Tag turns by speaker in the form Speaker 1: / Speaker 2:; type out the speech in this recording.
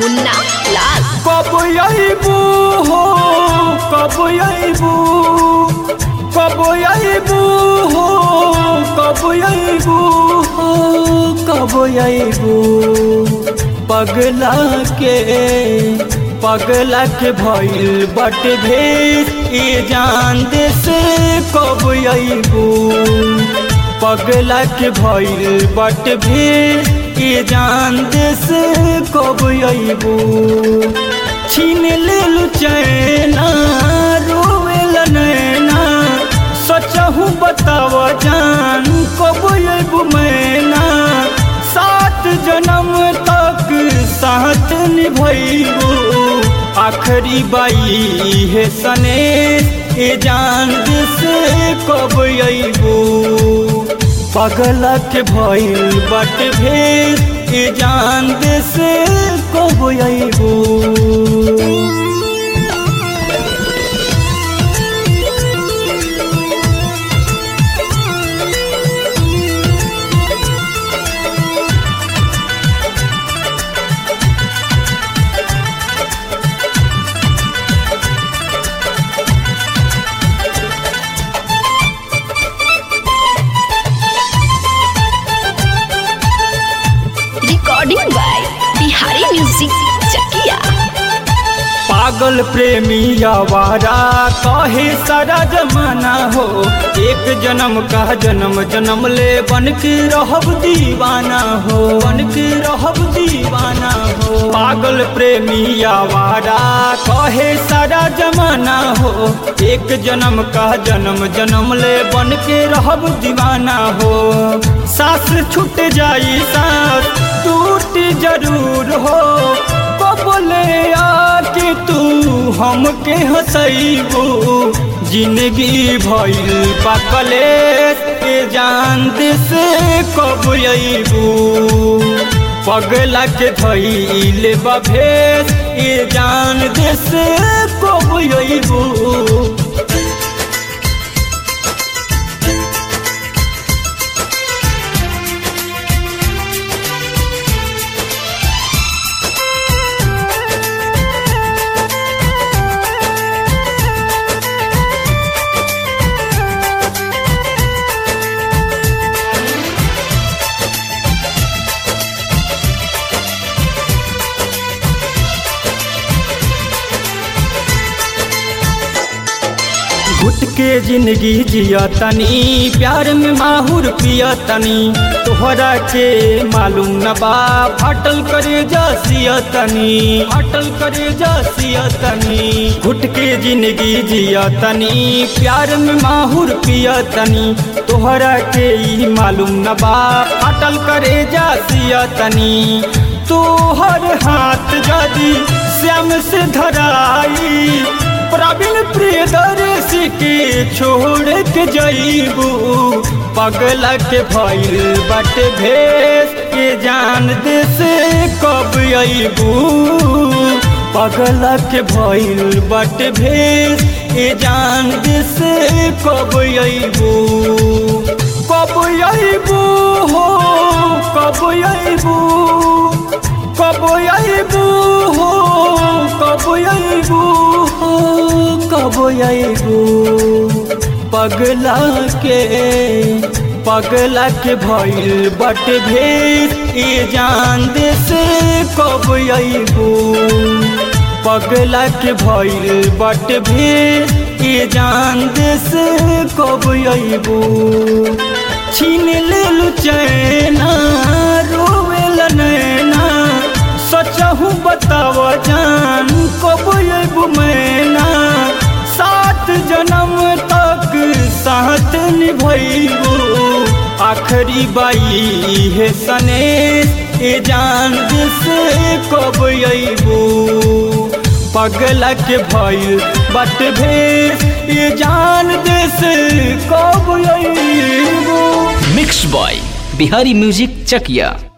Speaker 1: मुन्ना लाल
Speaker 2: कब अबू हो कब अबू कब अबू हो कब अबू हो कब अबू पगला के पगला के भइल बट भेस ई जान दे से कब अबू पगला के भइल बट भेस ई जान दे से कब अबू छीन लेलु चैना रोवेल नैना सचहु बताव जान कब अबू मैना सात जन्म तक साथ निभैबू आखरी बाई है सने ए जान से कब अबू पगलक भइल बट भेद ए जान से कब अबू
Speaker 1: recording by Bihari music Chakiya
Speaker 2: पागल प्रेमी आवारा कहे सारा जमाना हो एक जन्म का जन्म जन्म ले बन के रहब दीवाना हो बन के रहब दीवाना हो पागल प्रेमी आवारा कहे सारा जमाना हो एक जन्म का जन्म जन्म ले बन के रहब दीवाना हो सास छूट जाई सास टूट जरूर हो बोले आके तू हमके हंसैबू जिंदगी भइल पकले के जान से कब अबू पगला के धैल बभेस ए जान से कब अबू घुट के जिंदगी जिया तनी प्यार में माहुर पिया तनी तोहरा के मालूम न बा फाटल करे जसिया तनी फाटल करे जसिया तनी घुट के जिंदगी जिया तनी प्यार में माहुर पिया तनी तोहरा के ई मालूम न बा फाटल करे जसिया तनी तोहर हाथ जदी श्याम से धराई प्रवीण प्रियदर्शी के छोड़ के जईबू पगला के भइल बट भेस के जान दे से कब अबू पगला के भइल बट भेस के जान दे से कब अबू कब अबू हो कब अबू कब अबू हो कब अबू हो कब अबू पगला के पगला के भइल बट भेस ई जान दे से कब अबू पगला के भइल बट भेस ई जान दे से कब अबू छीन लेलु चैना रोवेल नैना सचहु बताव जान कब अबू मैना सात जन्म तक साथ निभैबू आखरी बाई है सने ए जान से कब अबू पगला के भइल बट भेस ए जान से कब अबू
Speaker 3: मिक्स बॉय बिहारी म्यूजिक चकिया